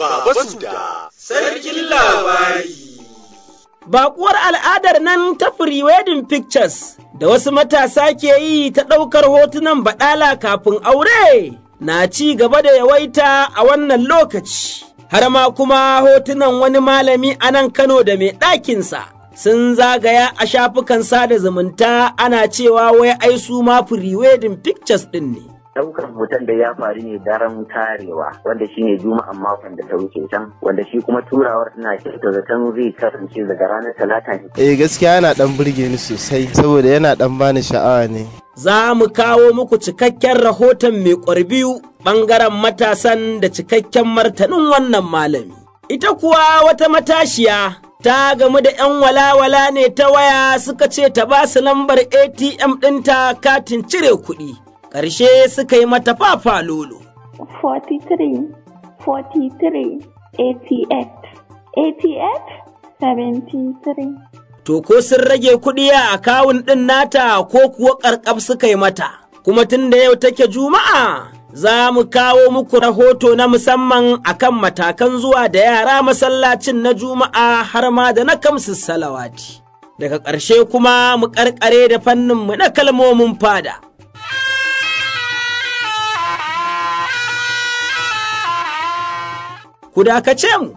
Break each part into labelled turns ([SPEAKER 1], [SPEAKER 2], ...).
[SPEAKER 1] Baba Suda, Sarkin Labari.
[SPEAKER 2] Baƙuwar al'adar nan ta Pre-Wedding Pictures da wasu matasa ke yi ta ɗaukar hotunan baɗala kafin aure na ci gaba da yawaita a wannan lokaci. Har ma kuma hotunan wani malami a nan Kano da mai ɗakinsa sun zagaya a shafukan sada zumunta ana cewa wai ai su ma Pre-Wedding Pictures ɗin ne.
[SPEAKER 3] Ɗaukar hoton da ya faru ne daren tarewa wanda shi ne juma'an makon da ta wuce can wanda shi kuma turawar ina kyauta zaton zai kasance daga ranar talata ne.
[SPEAKER 4] Eh gaskiya yana dan burge ni sosai saboda yana dan bani sha'awa ne.
[SPEAKER 2] Za mu kawo muku cikakken rahoton mai ƙwarbiyu ɓangaren matasan da cikakken martanin wannan malami. Ita kuwa wata matashiya ta gamu da 'yan walawala ne ta waya suka ce ta ba su lambar ATM ɗinta katin cire kuɗi. ƙarshe suka yi mata fafa lolo.
[SPEAKER 5] 43, 43, 88, 88, 73.
[SPEAKER 2] To ko sun rage kuɗi a akawun ɗin nata ko kuwa ƙarƙaf suka yi mata, kuma tun da yau take juma'a za mu kawo muku rahoto na musamman akan matakan zuwa da yara masallacin na juma'a har ma da na kamsu salawati. Daga ƙarshe kuma mu ƙarƙare da fanninmu na kalmomin fada. ku dakace mu.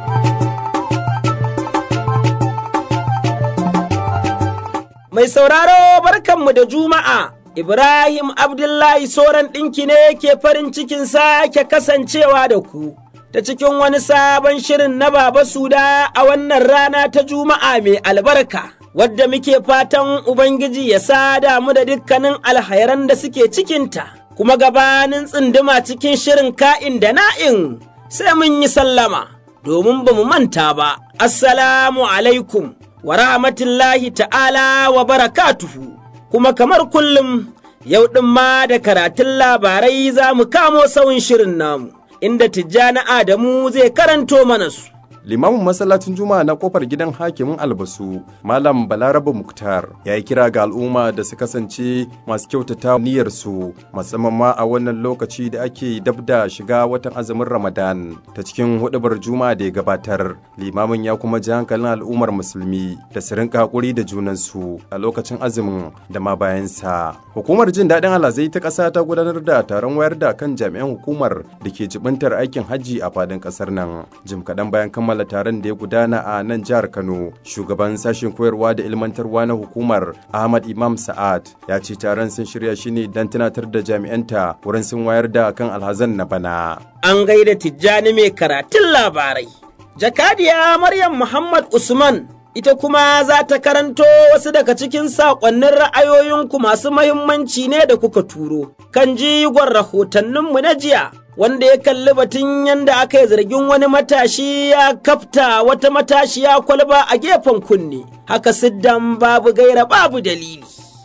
[SPEAKER 2] Mai sauraro barkanmu da Juma'a, Ibrahim Abdullahi Soran ɗinki ne ke farin cikin sake kasancewa da ku, ta cikin wani sabon shirin na Baba Suda a wannan rana ta Juma'a mai albarka, wadda muke fatan Ubangiji ya sada mu da dukkanin alhairan da suke cikinta, kuma gabanin tsinduma cikin shirin ka'in da na'in. sai mun yi sallama domin ba mu manta ba, Assalamu alaikum wa rahmatullahi ta'ala wa barakatuhu, kuma kamar kullum yau ɗin ma da karatun labarai za mu kamo sauyin shirin namu, inda Tijjani Adamu zai karanto mana su.
[SPEAKER 6] limamin masallacin juma'a na kofar gidan hakimin albasu malam balaraba muktar ya yi kira ga al'umma da su kasance masu kyautata niyyarsu musamman ma a wannan lokaci da ake dab da shiga watan azumin ramadan ta cikin hudubar juma'a da ya gabatar limamin ya kuma ji hankalin al'ummar musulmi da su rinka hakuri da junansu a lokacin azumin da ma bayansa hukumar jin daɗin alhazai ta ƙasa ta gudanar da taron wayar da kan jami'an hukumar da ke jibintar aikin hajji a fadin ƙasar nan jim kaɗan bayan kammala kammala taron da ya gudana a nan jihar Kano. Shugaban sashen koyarwa da ilmantarwa na hukumar Ahmad Imam Sa'ad ya ce taron sun shirya shi ne don tunatar da jami'anta wurin sun wayar da kan alhazan na bana.
[SPEAKER 2] An gaida Tijjani mai karatun labarai. Jakadiya Maryam Muhammad Usman ita kuma za ta karanto wasu daga cikin saƙonnin ra'ayoyinku masu mahimmanci ne da kuka turo. Kan jigon rahotanninmu na jiya wanda ya kalli batun yadda aka yi zargin wani matashi ya kafta wata matashiya kwalba a gefen kunne haka siddan babu gaira babu dalili.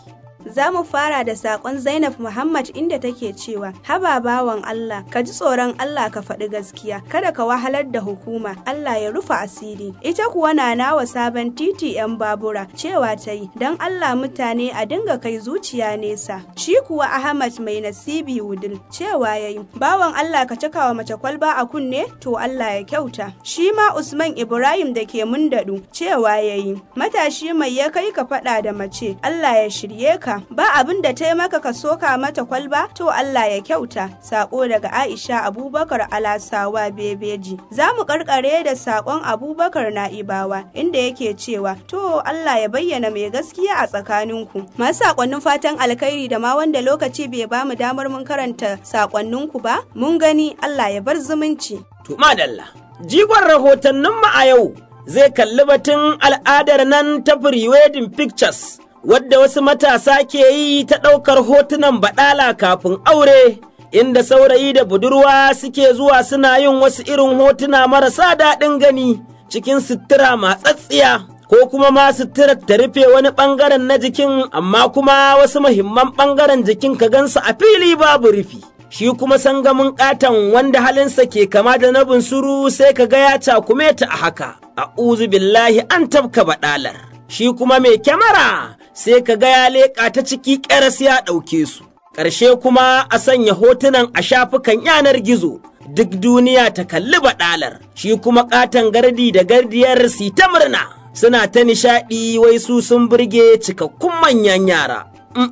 [SPEAKER 7] Za mu fara da saƙon Zainab Muhammad inda take cewa, Haba bawan Allah, ka ji tsoron Allah ka faɗi gaskiya, kada ka wahalar da hukuma, Allah ya rufa asiri. Ita kuwa na nawa sabon titi 'yan babura, cewa ta yi, don Allah mutane a dinga kai zuciya nesa. Shi kuwa Ahmad mai nasibi wudil, cewa ya yi, bawan Allah ka cika wa mace kwalba a kunne, to Allah ya kyauta. Shi ma Usman Ibrahim da ke mundaɗu, cewa ya yi, matashi mai ya kai ka faɗa da mace, Allah ya shirye ka. ba abin da ta maka ka soka mata kwalba to Allah ya kyauta sako daga Aisha Abubakar Alasawa Bebeji za mu karkare da sakon Abubakar Na'ibawa inda yake cewa to Allah ya bayyana mai gaskiya a tsakaninku masu sakonnin fatan alkhairi da ma wanda lokaci bai ba mu damar mun karanta sakonninku ba mun gani Allah ya bar zumunci
[SPEAKER 2] to madalla jigon rahotanninmu a yau zai kalli batun al'adar nan ta pre-wedding pictures wadda wasu matasa ke yi ta ɗaukar hotunan baɗala kafin aure, inda saurayi da budurwa suke zuwa suna yin wasu irin hotuna marasa daɗin gani cikin sutura matsatsiya. Ko kuma ma suturar ta rufe wani ɓangaren na jikin amma kuma wasu muhimman ɓangaren jikin ka gansu a fili babu rufi. Shi kuma sangamin ƙaton wanda halinsa ke kama da na bunsuru sai ka ga ya cakume ta a haka. A'uzu billahi an tabka baɗalar. Shi kuma mai kyamara sai ka ga ya leƙa ta ciki ƙaras ya ɗauke su. Ƙarshe kuma a sanya hotunan a shafukan yanar gizo duk duniya ta kalli baɗalar shi kuma ƙaton gardi da gardiyar su ta murna suna ta nishaɗi wai su sun burge cikakkun manyan yara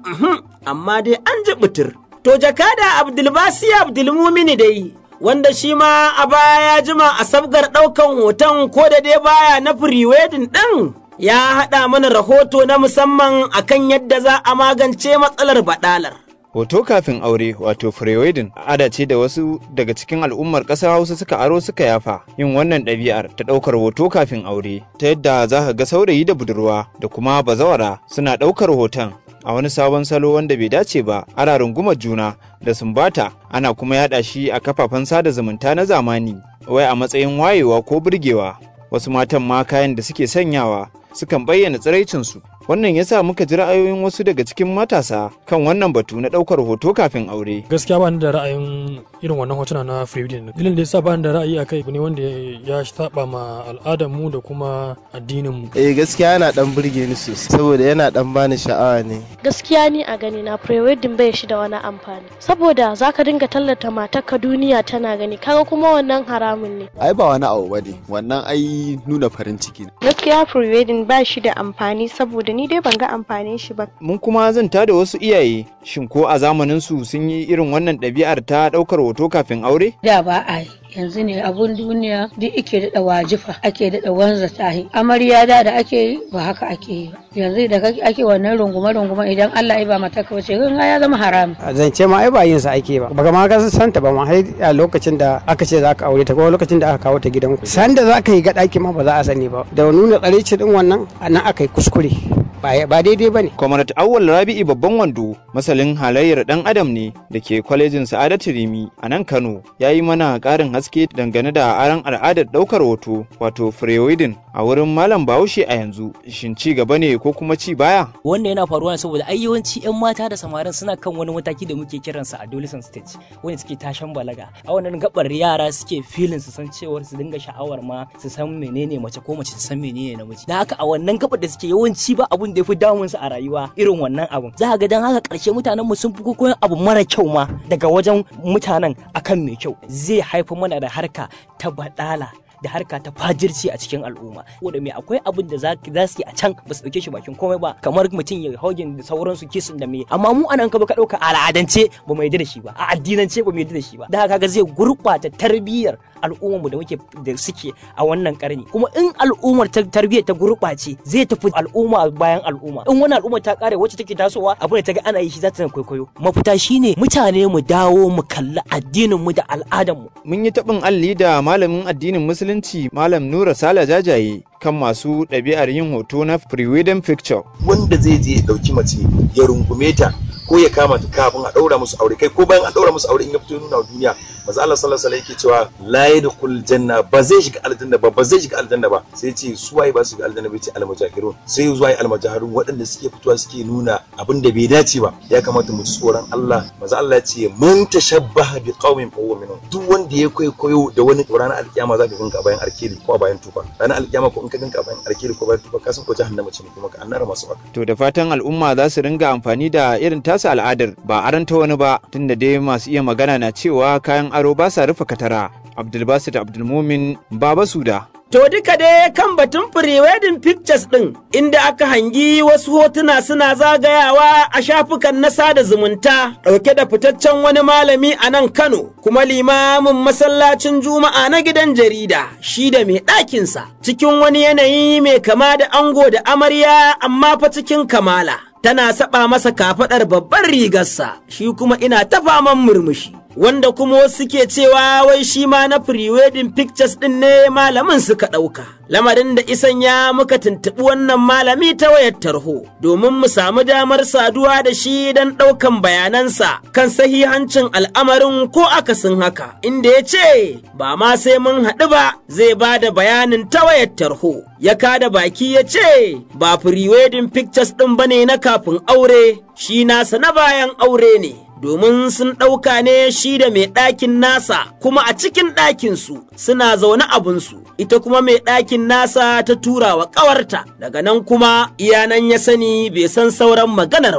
[SPEAKER 2] amma dai an ji butur to jakada abdulbasi abdulmumini dai wanda shi ma a baya ya jima a sabgar ɗaukan hoton ko da dai baya na firiwedin ɗin ya haɗa mana rahoto na musamman akan yadda za a magance matsalar baɗalar.
[SPEAKER 8] Hoto kafin aure wato pre-wedding ada ce da wasu daga cikin al'ummar ƙasar Hausa suka aro suka yafa yin wannan ɗabi'ar ta ɗaukar hoto kafin aure ta yadda za ka ga saurayi da budurwa da kuma bazawara suna ɗaukar hoton a wani sabon salo wanda bai dace ba ana rungumar juna da sumbata ana kuma yaɗa shi a kafafen sada zumunta na zamani wai a matsayin wayewa ko burgewa wasu matan ma kayan da suke sanyawa sukan bayyana tsiraicinsu wannan ya sa muka ji ra'ayoyin wasu daga cikin matasa kan wannan batu na ɗaukar hoto kafin aure.
[SPEAKER 9] gaskiya ba ni da ra'ayin irin wannan hotuna na free wedding dalilin da yasa ba ni da ra'ayi akai ne wanda ya saba ma al'adar mu da kuma addinin mu
[SPEAKER 4] eh gaskiya yana dan burge ni sosai saboda yana dan bani sha'awa ne
[SPEAKER 10] gaskiya ni a gani na pre wedding bai shi da wani amfani saboda zaka dinga tallata matarka duniya tana gani kaga kuma wannan haramun ne
[SPEAKER 11] ai ba wani abu bane wannan ai nuna farin ciki
[SPEAKER 12] gaskiya pre wedding ba shi da amfani saboda ni dai ban ga amfanin shi ba.
[SPEAKER 8] Mun kuma zanta da wasu iyaye, shin ko a zamanin su sun yi irin wannan ɗabi'ar ta ɗaukar hoto kafin aure?
[SPEAKER 13] Da ba a yi. yanzu ne abun duniya duk ake daɗa wajifa ake daɗa wanza tahi amarya da da ake yi ba haka ake yi yanzu da ake wannan rungume rungume idan Allah ya ba mata ka wace gan ya zama haram
[SPEAKER 14] zance ma ai ba yin sa ake ba baka ma ga santa ba ma har a lokacin da aka ce zaka aure ta ko lokacin da aka kawo ta gidanku san da zaka yi ga ɗaki ma ba za a sani ba da nuna tsareci din wannan anan aka yi kuskure ba daidai ba ne.
[SPEAKER 8] Kwamarat Awwal Rabi'i babban wando masalin halayyar ɗan adam ne da ke kwalejin Sa'adatu Rimi a nan Kano ya yi mana ƙarin haske dangane da aran al'adar ɗaukar hoto wato freewidin a wurin Malam Bahaushe a yanzu shin ci gaba ne ko kuma ci baya?
[SPEAKER 15] Wannan yana faruwa ne saboda ai yawanci 'yan mata da samarin suna kan wani mataki da muke kiransa adolescent stage wanda suke tashan balaga a wannan gabar yara suke filin su san cewar su dinga sha'awar ma su san menene mace ko mace su san menene namiji da haka a wannan gabar da suke yawanci ba abun da ya fi damun su a rayuwa irin wannan abun za ga dan haka karshe mutanen mu sun fi koyon abu mara kyau ma daga wajen mutanen akan mai kyau zai haifar mana da harka ta badala da harka ta fajirci a cikin al'umma wanda mai akwai abin da za su yi a can ba su dauke shi bakin komai ba kamar mutum ya hogin da sauransu kisin da me amma mu anan ka ka dauka al'adance ba mu yarda da shi ba a addinance ba mu yarda da shi ba da haka zai gurbata tarbiyyar al'ummar mu da muke da suke a wannan karni kuma in al'ummar tarbiyyar ta gurbace zai tafi al'umma bayan al'umma in wani al'umma ta kare wacce take tasowa abin da ta ga ana yi shi za ta kwaikwayo mafita shine mutane mu dawo mu kalli addinin mu da al'adar mu
[SPEAKER 8] mun yi tabin alli da malamin addinin musulunci malam Nura Sala Jajaye kan masu ɗabi'ar yin hoto na pre-wedding picture
[SPEAKER 16] wanda zai je ya ɗauki mace ya rungume ta ko ya kama ta kafin a ɗaura musu aure kai ko bayan an ɗaura musu aure in ya fito nuna duniya maza Allah sallallahu alaihi yake cewa la yadkhul janna ba zai shiga aljanna ba ba zai shiga aljanna ba sai ce su waye ba su shiga aljanna ba ce almujahirun sai zuwa yi almujahirun waɗanda suke fitowa suke nuna abin da bai dace ba ya kamata mu ci tsoron Allah maza Allah ya ce man tashabbaha bi qaumin fa huwa minhum duk wanda ya kwaikwayo da wani ranar alkiyama za ka ganka a bayan arkeli ko a bayan tufa ranar alkiyama ko in ka ganka a bayan arkeli ko bayan tufa ka san ko jahannama ce ne kuma ka annara masu baka
[SPEAKER 8] to da fatan al'umma za su ringa amfani da irin tasa al'adar ba aranta wani ba tunda dai masu iya magana na cewa kayan aro ba sa rufe katara abdulbasit abdulmumin baba suda
[SPEAKER 2] To duka dai kan batun pre-wedding pictures ɗin inda aka hangi wasu hotuna suna zagayawa a shafukan na sada zumunta ɗauke da fitaccen wani malami a nan Kano kuma limamin masallacin Juma'a na gidan jarida shi da mai ɗakinsa cikin wani yanayi mai kama da ango da amarya amma fa cikin kamala. Tana saba masa kafaɗar babban rigarsa shi kuma ina ta faman murmushi. wanda kuma wasu ke cewa wai shi ma na pre-wedding pictures ɗin ne malamin suka ɗauka. Lamarin da isan ya muka tuntuɓi wannan malami ta wayar tarho domin mu samu damar saduwa da shi don ɗaukan bayanansa kan sahihancin al'amarin ko akasin haka, inda ya ce ba ma sai mun haɗu ba zai ba da bayanin ta wayar tarho. Ya kada baki ya ce ba pre-wedding pictures ɗin ba ne na kafin aure, shi nasa na bayan aure ne. domin sun ɗauka ne shi da mai ɗakin nasa kuma a cikin ɗakinsu suna zaune abinsu ita kuma mai ɗakin nasa ta tura wa ƙawarta daga nan kuma iyanan ya sani bai san sauran maganar ba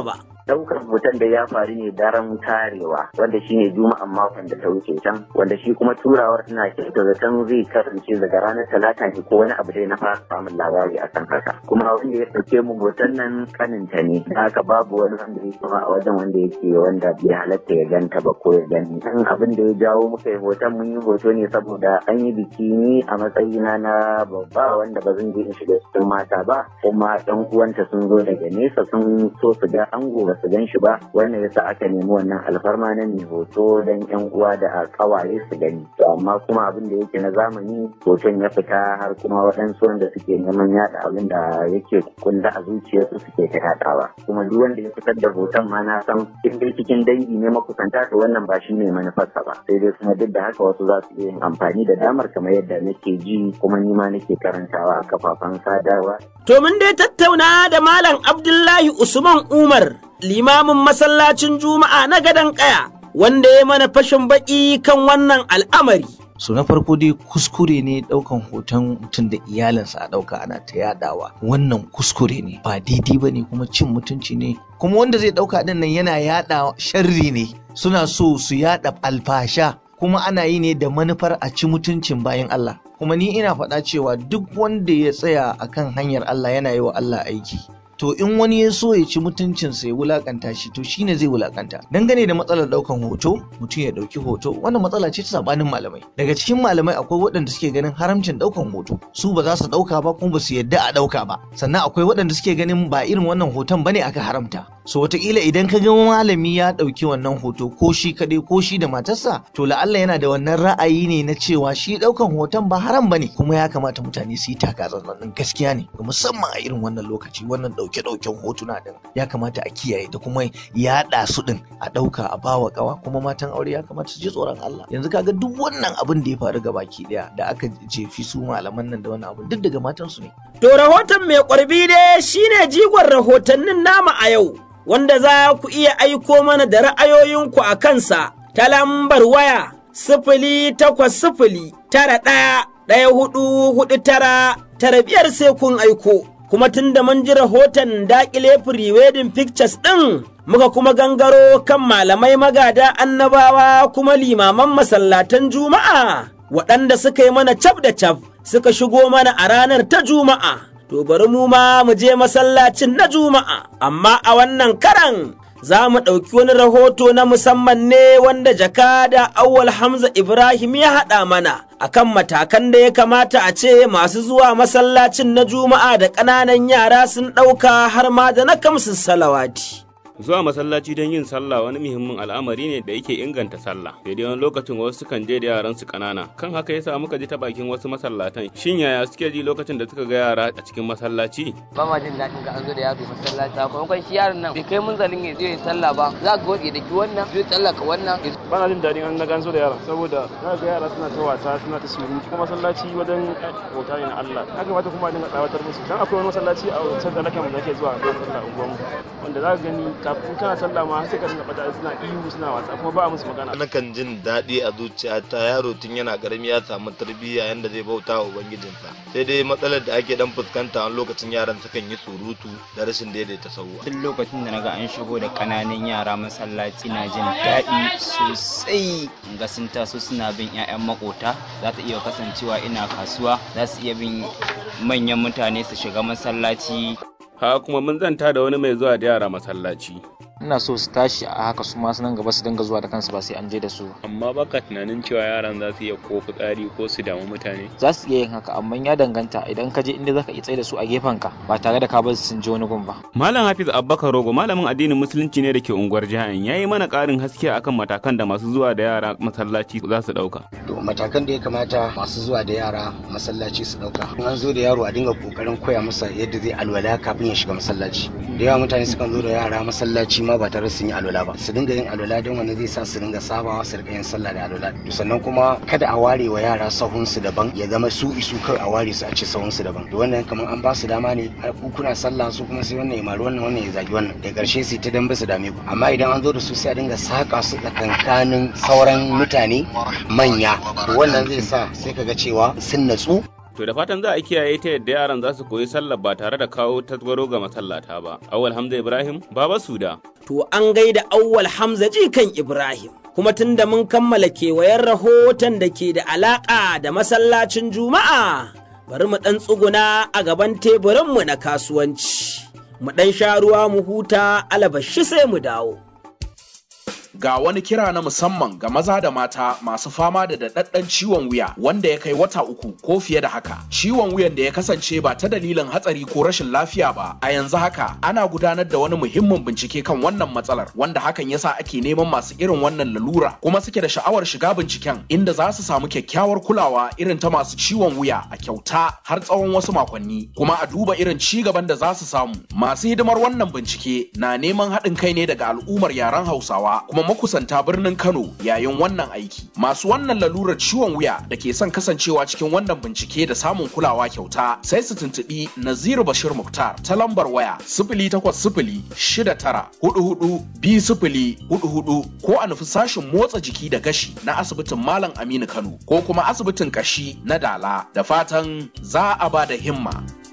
[SPEAKER 3] Daukar hoton da ya faru ne daren tarewa wanda shine juma'an makon da ta wuce can wanda shi kuma turawar ina kyauta zaton zai kasance daga ranar talata ne ko wani abu dai na fara samun labari a kan haka kuma wanda ya ɗauke mu hoton nan kaninta ne da haka babu wani wanda ya kuma a wajen wanda yake wanda bai halatta ya ganta ba ko ya gani kan abin da ya jawo muka yi hoton mun yi hoto ne saboda an yi biki ni a matsayina na babba wanda ba zan je in shiga cikin mata ba kuma ɗan uwanta sun zo daga nesa sun so su ga ango ba su gan shi ba wannan yasa aka nemi wannan alfarma na mai hoto don yan uwa da kawaye su gani to amma kuma abin da yake na zamani hoton ya fita har kuma waɗansu wanda suke neman yaɗa abin da yake kunda a zuciyarsu suke ta yaɗawa kuma duk wanda ya fitar da hoton ma na san in dai cikin dangi ne makusanta to wannan ba shi ne manufarsa ba sai dai kuma duk da haka wasu za su iya yin amfani da damar kamar yadda nake ji kuma ni ma nake karantawa a kafafen sadarwa
[SPEAKER 2] To mun dai tattauna da Malam Abdullahi Usman Umar, limamin masallacin Juma'a na gadon ƙaya, wanda ya mana fashin baƙi kan wannan al'amari.
[SPEAKER 17] so na farko dai kuskure ne daukan hoton mutum da iyalinsa a dauka ana ta yadawa wannan kuskure ne ba daidai ba ne kuma cin mutunci ne kuma wanda zai dauka din nan yana yada sharri ne suna so su yada alfasha kuma ana yi ne da manufar a ci mutuncin bayan Allah kuma ni ina faɗa cewa duk wanda ya tsaya akan hanyar Allah yana yi wa Allah aiki to in wani ya so ya ci mutuncinsa ya wulakanta shi to shine zai wulakanta dangane da matsalar daukan hoto mutum ya dauki hoto wannan matsala ce ta sabanin malamai daga cikin malamai akwai waɗanda suke ganin haramcin daukan hoto su ba za su dauka ba kuma ba su yadda a dauka ba sannan akwai waɗanda suke ganin ba irin wannan hoton bane aka haramta so wataƙila idan ka ga malami ya ɗauki wannan hoto ko shi kaɗai ko shi da matarsa to la'alla yana da wannan ra'ayi ne na cewa shi ɗaukan hoton ba haram bane kuma ya kamata mutane su yi taka tsantsan gaskiya ne musamman a irin wannan lokaci wannan ɗauke-ɗauken hotuna ɗin ya kamata a kiyaye da kuma yaɗa su ɗin a ɗauka a bawa ƙawa kuma matan aure ya kamata su ji tsoron Allah yanzu kaga duk wannan abin da ya faru ga baki ɗaya da aka jefi su malaman nan da wannan abin duk daga matansu ne.
[SPEAKER 2] To rahoton mai ƙwarbi dai shine jigon rahotannin nama a yau. wanda za ku iya aiko mana da ra'ayoyinku a kansa ta lambar waya sifili takwas sifili tara ɗaya ɗaya hudu hudu tara tara biyar sai kun aiko. Kuma tun da mun ji rahoton daƙile pre-wedding pictures ɗin muka kuma gangaro kan malamai magada annabawa kuma limaman masallatan juma'a waɗanda suka yi mana cap da cap suka shigo mana a ranar ta juma'a. to bari mu ma mu je masallacin na juma'a amma a wannan karan za mu ɗauki wani rahoto na musamman ne wanda jakada awwal hamza ibrahim ya haɗa mana akan matakan da ya kamata a ce masu zuwa masallacin na juma'a da ƙananan yara sun ɗauka har ma da na kamsu salawati.
[SPEAKER 18] zuwa masallaci don yin sallah wani muhimmin al'amari ne da yake inganta sallah sai dai wani lokacin wasu sukan je da yaran su kanana kan haka yasa muka ji ta bakin wasu masallatan shin yaya suke ji lokacin da suka ga yara a cikin masallaci
[SPEAKER 19] ba ma jin daɗin ga an zo da yaro masallaci sakamakon shi yaron nan bai kai munzalin ya je sallah ba za ka goge da ki wannan zai tsallaka wannan
[SPEAKER 20] ba na jin daɗin an na ganzo da yaran saboda za ga yara suna ta wasa suna ta surutu kuma masallaci wajen bauta ne na Allah ya kamata kuma a dinga tsawatar musu dan akwai wani masallaci a wancan da lakan da ke zuwa ga sallah unguwanmu wanda za ka gani kafin kana sallah ma sai ka dinga bada suna ihu suna wasa kuma ba a musu magana
[SPEAKER 21] nakan jin daɗi a zuciyata yaro tun yana karami ya samu tarbiyya yanda zai bauta wa ubangijinsa sai dai matsalar da ake dan fuskanta wani lokacin yaran sukan yi surutu da rashin daidaita sauwa
[SPEAKER 22] tun lokacin da naga an shigo da kananan yara masallaci na jin daɗi sosai ga sun taso suna bin 'ya'yan makota za ta iya kasancewa ina kasuwa za su iya bin manyan mutane su shiga masallaci
[SPEAKER 18] ha kuma mun zanta da wani mai zuwa da yara masallaci
[SPEAKER 23] ina so su tashi a haka su ma nan gaba su dinga zuwa da kansu ba sai an je da su
[SPEAKER 24] amma baka tunanin cewa yaran za su iya ko fitsari ko su damu mutane
[SPEAKER 23] za su iya yin haka amma ya danganta idan ka je inda zaka iya tsaye da su a gefen ka ba tare da ka bar su sun je wani gun ba
[SPEAKER 18] malam hafiz abbakar rogo malamin addinin musulunci ne da ke unguwar jihar ya yi mana karin haske akan matakan da masu zuwa da yara masallaci za su dauka
[SPEAKER 25] to matakan da ya kamata masu zuwa da yara masallaci su dauka in an zo da yaro a dinga kokarin koya masa yadda zai alwala kafin ya shiga masallaci da yawa mutane sukan zo da yara masallaci ma ba tare sun yi alwala ba su dinga yin alwala don wani zai sa su dinga sabawa su rika yin sallah da alwala sannan kuma kada a ware wa yara sahun su daban ya zama su isu kai a ware su a ce sahun su daban to wannan kamar an ba su dama ne ku kuna sallah su kuma sai wannan ya mari wannan wannan ya zagi wannan da karshe su ta dambe su dame ku amma idan an zo da su sai a dinga saka su tsakankanin sauran mutane manya to wannan zai sa sai kaga cewa sun natsu
[SPEAKER 18] To da fatan za a kiyaye ta yadda yaran za su koyi sallar ba tare da kawo tasgaro ga masallata ba. Awal Hamza Ibrahim, Baba Suda.
[SPEAKER 2] To an gaida Awwal Hamza jikan Ibrahim. Kuma tun da mun kammala kewayen rahoton da ke da alaƙa da masallacin Juma'a, bari mu ɗan tsuguna a gaban teburinmu na kasuwanci. Mu ɗan sha ruwa mu huta alabashi sai mu dawo.
[SPEAKER 1] ga wani kira na musamman ga maza da mata masu fama da daɗaɗɗen ciwon wuya wanda ya kai wata uku ko fiye da haka ciwon wuyan da ya kasance ba ta dalilin hatsari ko rashin lafiya ba a yanzu haka ana gudanar da wani muhimmin bincike kan wannan matsalar wanda hakan yasa ake neman masu irin wannan lalura kuma suke da sha'awar shiga binciken inda za su samu kyakkyawar kulawa irin ta masu ciwon wuya a kyauta har tsawon wasu makonni kuma a duba irin ci gaban da za su samu masu hidimar wannan bincike na neman haɗin kai ne daga al'ummar yaren hausawa kuma makusanta birnin Kano yayin wannan aiki. Masu wannan lalurar ciwon wuya da ke son kasancewa cikin wannan bincike da samun kulawa kyauta sai su tuntuɓi Naziru Bashir Muktar ta lambar waya sifili takwas sifili shida tara hudu hudu biyu sifili hudu hudu ko a nufi sashin motsa jiki da gashi na asibitin Malam Aminu Kano ko kuma asibitin kashi na Dala da fatan za a ba da himma.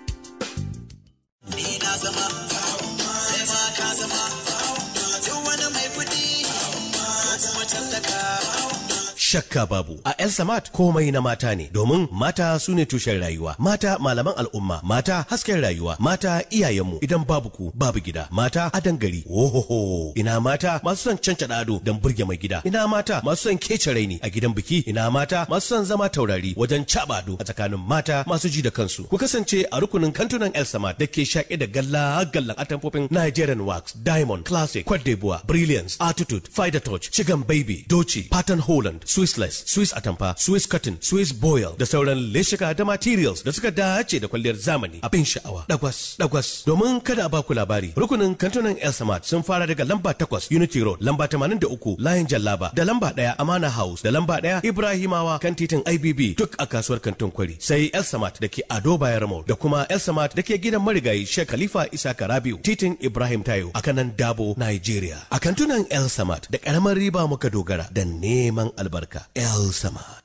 [SPEAKER 5] Ni na zama, kai ma ka zama, duk wani mai kuɗi, ko kuma tallaka.
[SPEAKER 6] Shakka babu a El Samat komai na mata ne domin mata su ne tushen rayuwa mata malaman al'umma mata hasken rayuwa mata iyayenmu idan babu ku babu gida mata adan gari ohoho ina mata masu son canca ado don burge mai gida ina mata masu son kece raini a gidan biki ina mata masu son zama taurari wajen caba ado a tsakanin mata masu ji da kansu ku kasance a rukunin kantunan El Samat da ke shaƙe da galla gallan atamfofin Nigerian Wax Diamond Classic Cote d'Ivoire Brilliance Attitude Fider Touch Chigan Baby Doci Pattern Holland Swissless, Swiss Atamfa, Swiss Cotton, Swiss Boil da sauran leshika da materials da suka dace da kwalliyar zamani abin sha'awa. Dagwas, dagwas. Domin kada a baku labari, rukunin kantunan El Samad sun fara daga lamba takwas Unity Road, lamba tamanin da uku Layin Jallaba, da lamba ɗaya Amana House, da lamba ɗaya Ibrahimawa kan titin IBB duk a kasuwar kantin kwari. Sai El Samad da ke Ado Bayar Mall, da kuma El Samad da ke gidan marigayi Sheikh Khalifa Isa Karabiu, titin Ibrahim Tayo a kanan Dabo, Nigeria. A kantunan El Samad da ƙaramar riba muka dogara da neman albarka. El Samad.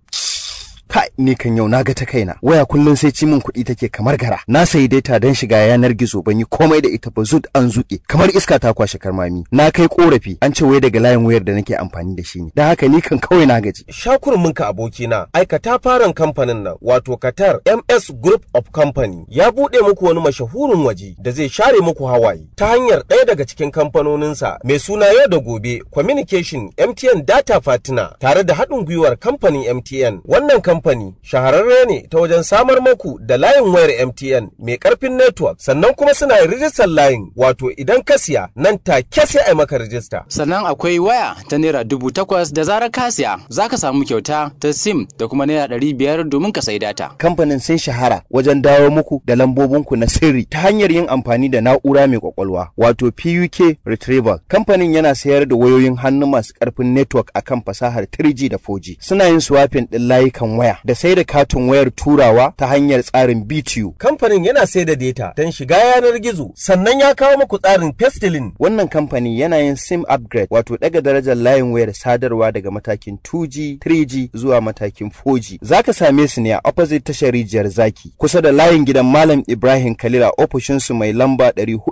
[SPEAKER 7] Kai, ni kan yau na ga ta kaina. Waya kullum sai ci min kuɗi take kamar gara. Na sayi data don shiga yanar gizo ban yi komai da ita ba zut an zuƙe. Kamar iska ta kwashe karmami. Na kai korafi an ce wai daga layin wayar da nake amfani da shi ne. Dan haka ni kan kawai na gaji.
[SPEAKER 9] Shakurminka abokina, aikata faran kamfanin nan wato Qatar MS Group of Company ya buɗe muku wani mashahurin waje da zai share muku hawaye ta hanyar ɗaya daga cikin kamfanoninsa mai suna yau da gobe Communication MTN Data Partner tare da haɗin gwiwar kamfanin MTN. Wannan kamfani shahararre ne ta wajen samar maku da layin wayar MTN mai ƙarfin network sannan kuma suna rijistar layin wato idan ka siya nan take sai a maka rijista.
[SPEAKER 26] Sannan akwai waya ta naira dubu takwas da zarar ka siya za ka samu kyauta ta sim da kuma naira ɗari biyar domin ka sai data.
[SPEAKER 7] Kamfanin sun shahara wajen dawo muku da lambobinku na sirri ta hanyar yin amfani da na'ura mai kwakwalwa wato PUK Retrieval. Kamfanin yana sayar da wayoyin hannu masu ƙarfin network akan fasahar 3G da 4G. Suna yin swapping ɗin layukan waya da sai da katin wayar turawa ta hanyar tsarin BTU.
[SPEAKER 9] Kamfanin yana sai da data don shiga yanar gizo sannan ya kawo muku tsarin Pestilin.
[SPEAKER 7] Wannan kamfani yana yin SIM upgrade wato daga darajar layin wayar sadarwa daga matakin 2G, 3G zuwa matakin 4G. Zaka same su ne a opposite tashar rijiyar zaki kusa da layin gidan Malam Ibrahim Kalila ofishinsu mai lamba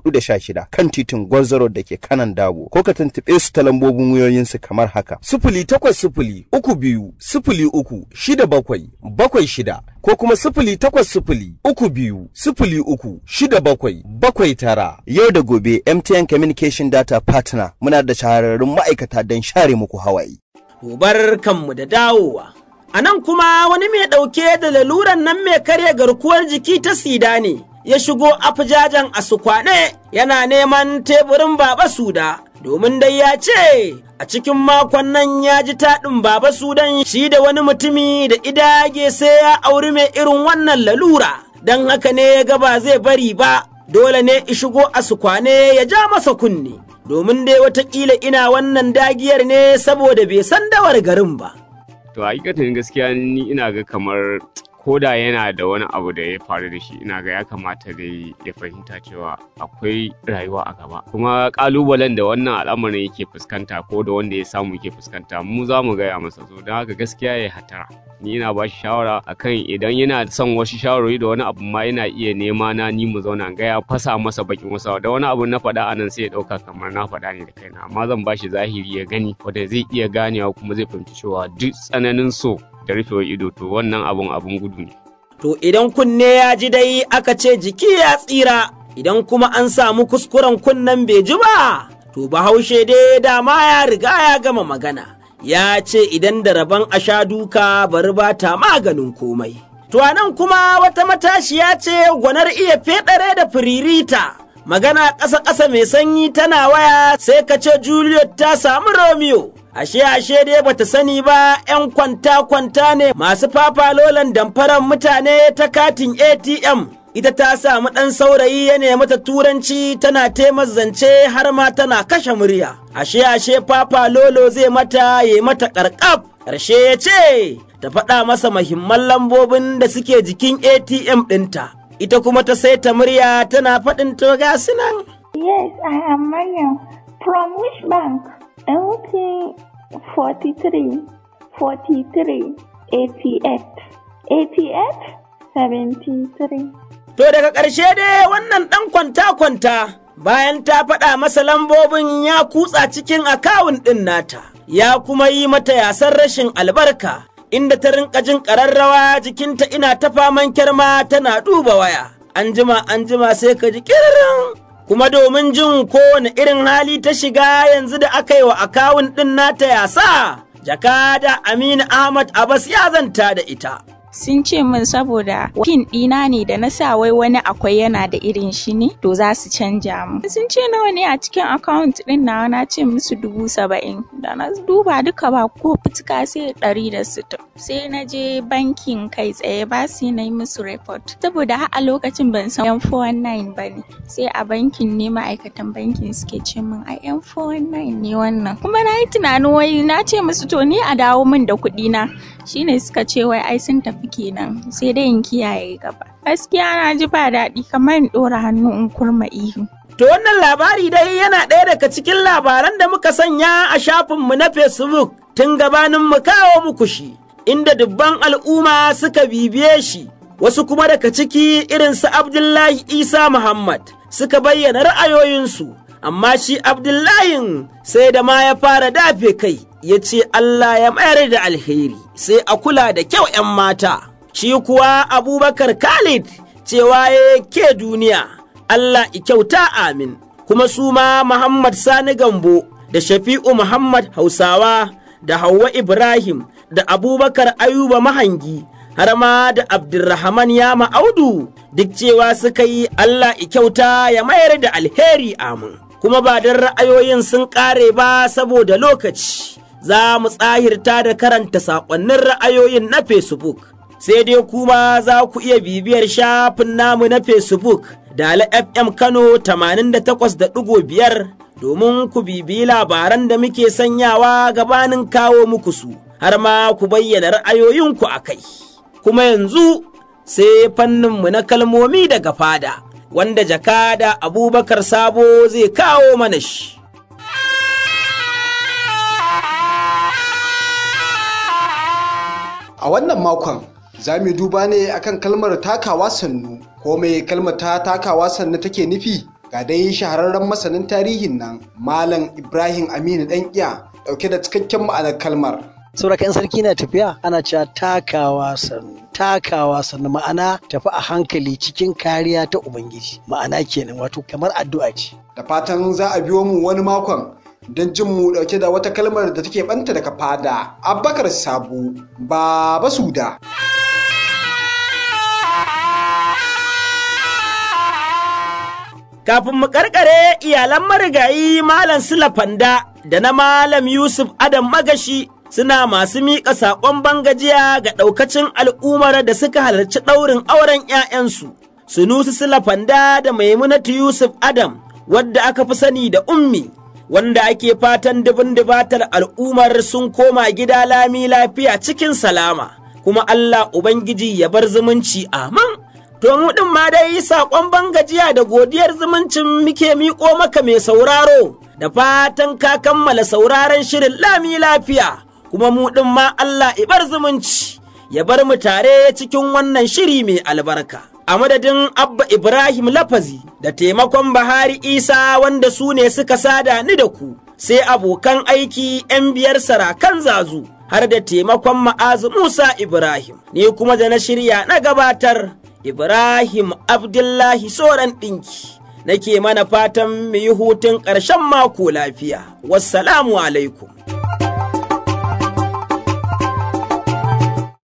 [SPEAKER 7] 416 kan titin Gwarzaro da ke kanan Dabo. Ko ka tuntuɓe su ta lambobin wayoyinsu kamar haka.
[SPEAKER 9] Sifili takwas sifili uku biyu sifili uku shida bakwai bakwai shida ko kuma sifili takwas sifili uku biyu sifili uku shida bakwai bakwai tara.
[SPEAKER 7] Yau da gobe MTN Communication Data Partner muna da shahararrun ma'aikata don share muku hawaye.
[SPEAKER 2] Gobar kanmu da dawowa. A nan kuma wani mai ɗauke da laluran nan mai karya garkuwar jiki ta sida ne, ya shigo afijajen a sukwane yana neman teburin Baba Suda, domin dai ya ce a cikin makon nan ya ji taɗin Baba Sudan shi da wani mutumi da idage sai ya auri mai irin wannan lalura, don haka ne ya ga ba zai bari ba, dole ne shigo a sukwane ya ja masa kunne. Domin dai watakila ina wannan dagiyar ne saboda bai san dawar garin ba.
[SPEAKER 24] To hakikatin gaskiya ni ina ga kamar
[SPEAKER 4] ko da yana da wani abu da ya faru da shi ina ga ya kamata dai ya fahimta cewa akwai rayuwa a gaba kuma kalubalen da wannan al'amarin yake fuskanta ko da wanda ya samu yake fuskanta mu za mu gaya masa so don haka gaskiya ya hatara ni ina ba shi shawara akan idan yana son wasu shawarwari da wani abu ma yana iya nema na ni mu zauna gaya fasa masa bakin wasa da wani abu na faɗa anan sai ya ɗauka kamar na faɗa ne da kaina amma zan ba shi zahiri ya gani wanda zai iya ganewa kuma zai fahimci cewa duk tsananin so da rufewar ido to wannan abun abun gudu ne
[SPEAKER 2] To idan kunne ya ji dai aka ce jiki ya tsira, idan kuma an samu kuskuren kunnen bai ji ba, to bahaushe dai dama ya riga ya gama magana. Ya ce idan da rabon a sha duka bari ba ta maganin komai. To a nan kuma wata matashiya ce gwanar iya feɗare da firirita. Magana ƙasa-ƙasa mai sanyi tana waya sai ka ce Juliet ta samu Romeo. ashe ashe dai bata sani ba 'yan kwanta-kwanta ne masu fafalolan damfaran mutane ta katin ATM. Ita ta samu ɗan saurayi ya nemi ta turanci tana taimar zance har ma tana kashe murya. Ashe ashe fafalolo zai mata ya mata ƙarƙaf. Ƙarshe ya ce, ta faɗa masa mahimman lambobin da suke jikin ATM ɗinta. Ita kuma ta saita murya tana faɗin to ga nan.
[SPEAKER 10] Yes, I am Mariam. From which bank? MT 43, 43, 88, 88, 73.
[SPEAKER 2] To daga ƙarshe dai wannan ɗan kwanta-kwanta bayan ta faɗa masa lambobin ya kutsa cikin akawun ɗin nata, ya kuma yi mata yasan rashin albarka, inda ta rinka jin ƙararrawa jikinta ina ta faman kyarma tana duba waya. An jima an jima sai ka ji ƙiririn kuma domin jin kowane irin hali ta shiga yanzu da aka yi wa akawun ɗin nata yasa, jakada Aminu Ahmad Abbas ya zanta da ita.
[SPEAKER 11] sun ce min saboda kin ɗina ne da na sa wai wani akwai yana da irin shi ne to za su canja mu sun ce nawa ne a cikin account ɗin nawa na ce musu dubu saba'in da na duba duka ba ko fitika sai ɗari da sittin sai na je bankin kai tsaye ba su na yi musu report saboda har a lokacin ban san yan 419 ba ne sai a bankin ne ma'aikatan bankin suke ce min a yan 419 ne wannan kuma na yi tunanin wai na ce musu to ni a dawo min da kuɗi na shine suka ce wai ai sun tafi kenan sai dai in kiyaye gaba gaskiya na ji ba daɗi kamar in ɗora hannu in kurma ihu
[SPEAKER 2] To wannan labari dai yana ɗaya daga cikin labaran da muka sanya a shafinmu na Facebook tun gabanin mu kawo muku shi, inda dubban al'umma suka bibiye shi, wasu kuma daga ciki irin su Abdullahi Isa Muhammad suka bayyana ra'ayoyinsu, amma shi Abdullahin sai da ma ya fara dafe kai, ya ce Allah ya mayar da alheri, sai a kula da kyau ‘yan mata. Shi kuwa Abubakar Khalid cewa ya ke duniya. Allah kyauta amin, kuma su ma Muhammad Sani Gambo da Shafi'u Muhammad Hausawa da Hauwa Ibrahim da Abubakar Ayuba Mahangi har ma da Abdulrahman Yama Audu duk cewa suka yi Allah kyauta ya mayar da alheri amin. Kuma ba don ra'ayoyin sun ƙare ba saboda lokaci, za mu tsahirta da karanta saƙonnin ra'ayoyin na Facebook. Sai dai kuma za ku iya bibiyar shafin namu na Facebook. Dala FM Kano 88.5 domin ku bibiyi labaran da muke sanyawa gabanin kawo muku su, har ma ku bayyana ra'ayoyinku a kai. Kuma yanzu sai fanninmu na kalmomi daga fada, wanda jakada Abubakar Sabo zai kawo mana shi.
[SPEAKER 12] A wannan makon za mu duba ne akan kalmar takawa sannu ko mai kalmar ta takawa sannu take nufi ga dai shahararren masanin tarihin nan malam ibrahim aminu dan iya dauke da cikakken ma'anar kalmar
[SPEAKER 13] saboda in sarki na tafiya ana cewa takawa sannu takawa sannu ma'ana tafi a hankali cikin kariya ta ubangiji ma'ana kenan wato kamar addu'a ce
[SPEAKER 12] da fatan za a biyo mu wani makon don jin mu dauke da wata kalmar da take banta daga fada abbakar sabu baba suda
[SPEAKER 2] Kafin mu karkare iyalan marigayi Malam Sula Fanda da na Malam Yusuf Adam Magashi suna masu miƙa saƙon bangajiya ga ɗaukacin al'ummar da suka halarci ɗaurin auren ‘ya'yansu. Sunusi Sula Fanda da Maimunatu Yusuf Adam wadda aka fi sani da Ummi. Wanda ake fatan dubin dubatar al'ummar sun koma gida lami lafiya cikin salama. kuma Allah Ubangiji ya bar zumunci amin. To mu ɗin ma dai saƙon bangajiya da godiyar zumuncin muke miƙo maka mai sauraro da fatan ka kammala sauraron shirin lami lafiya kuma mu ɗin ma Allah ibar zumunci ya bar mu tare cikin wannan shiri mai albarka. A madadin Abba Ibrahim Lafazi da taimakon Bahari Isa wanda su ne suka sada ni da ku sai abokan aiki 'yan biyar sarakan zazu har da taimakon ma'azu Musa Ibrahim ni kuma da na shirya na gabatar. Ibrahim Abdullahi Soran ɗinki, nake mana fatan mu yi hutun ƙarshen mako lafiya. Wassalamu alaikum.